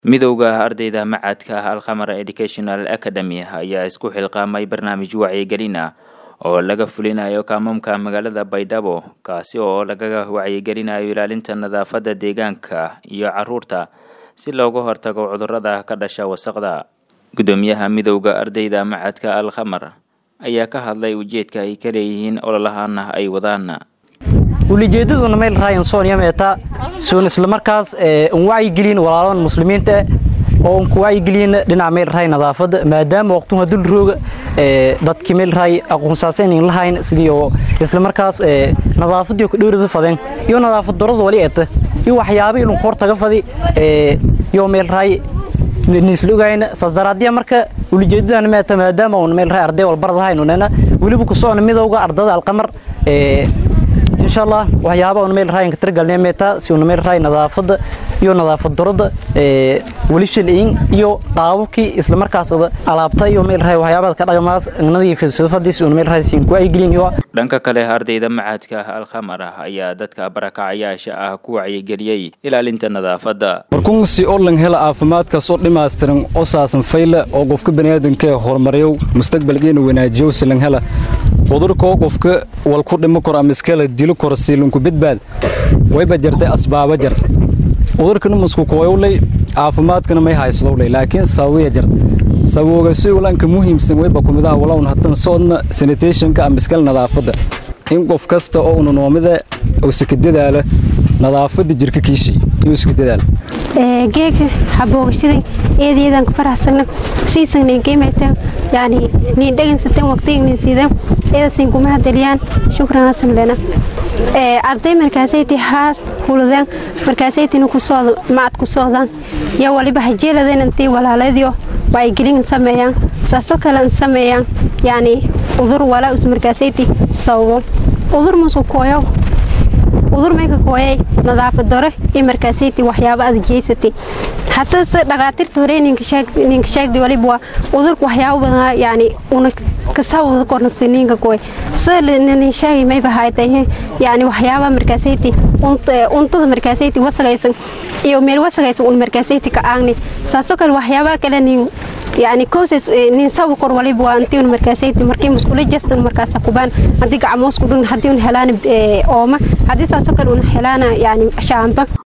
midowda ardayda macadka alkhamar educational academy ayaa isku xilqaamay barnaamij wacyigelin ah oo laga fulinayo kaamamka magaalada baydhabo kaasi oo lagaga wacyigelinayo ilaalinta nadaafadda deegaanka iyo caruurta si looga hortago cudurrada ka dhasha wasaqda guddoomiyaha midowda ardayda macadka alkhamar ayaa ka hadlay ujeedka ay ka leeyihiin ololahana ay wadaan ulijeedaduna meel raayan sooniya meeta soon islamarkaas un wacyigelin walaalahan muslimiinta oo un ku wacyigelin dhinaca meel raay nadaafadda maadaama waqtuha dul rooga dadkii meel raay aqoonsaasan in lahayn sidii oo islamarkaas nadaafadii ku dhowrada fadeen iyo nadaafad darada wali eeta iyo waxyaabo ilun hor taga fadi iyo meel raay nisla ogayna saas daraadiya marka ulijeedadan meeta maadaama un meel raay arday walbaradahaynunena weliba ku socona midowga ardada alqamar insha allah waxyaaba una meel raayanka tirgalnay meeta si una meel raay nadaafadda iyo nadaafad darada weli shilciin iyo qaababkii isla markaas alaabta iyo meel raay waxyaabada ka dhaqmaas nadiif filsafadii si una meel raay siin ku aygelin iyo dhanka kale ardayda macadka alkhamar ayaa dadka barakacayaasha ah ku wacyigeliyey ilaalinta nadaafadda warkun si orlan hela caafimaadkaas oo dhammaystiran oo saasan fayle oo qofka baniaadanka horumariyow mustaqbalkeena wanaajiyow silan hela cudurkoo qofka wal ku dhimo karo ama iskala dilo karo siilinku badbaad wayba jartay asbaaba jar cudurkana musku kooyowley caafimaadkana may haysadowley laakiin sababiya jar sababooga si ulanka muhiimsan wayba kumidaha walawn hatan soodna sanitationka ama iskala nadaafadda in qof kasta oo una noomida uu sika dadaala nadaafadda jirka kiishii iyo iska dadaala geega haboogashadan eedayadan ku faraxsana siisanay geemata yani niin dhagansatan waqtigan siidan eedasin kuma hadaliyaan shukran hasan lena arday markaasayti haas huladan markaasaytina kusooda macad ku socdaan yaa waliba hajeeladan intay walaaladyo wacyigelin sameeyaan saasoo kale sameeyaan yani udur walaa us markaasayti sababo udur musu kooyo udur mayka kooyay nadaafad dore iyo markaasayti waxyaaba aad jeysatay hataa se dhakhaatiirta hore ninka sheegdi waliba waa udurka waxyaaba badan yani una kasawada kornasi ninka kooy se nin sheegay mayba haytay yani waxyaaba markaasayti untada markaasayti wasagaysan iyo meel wasagaysan un markaasayti ka aagni saasoo kale waxyaaba kale nin yani koses nin sabu kor waliba waa intii un markaasayti markii muskula jastan markaasa kubaan haddii gacmoosku dhun haddii un helaan ooma haddii saasoo kale un helaana yani shaamba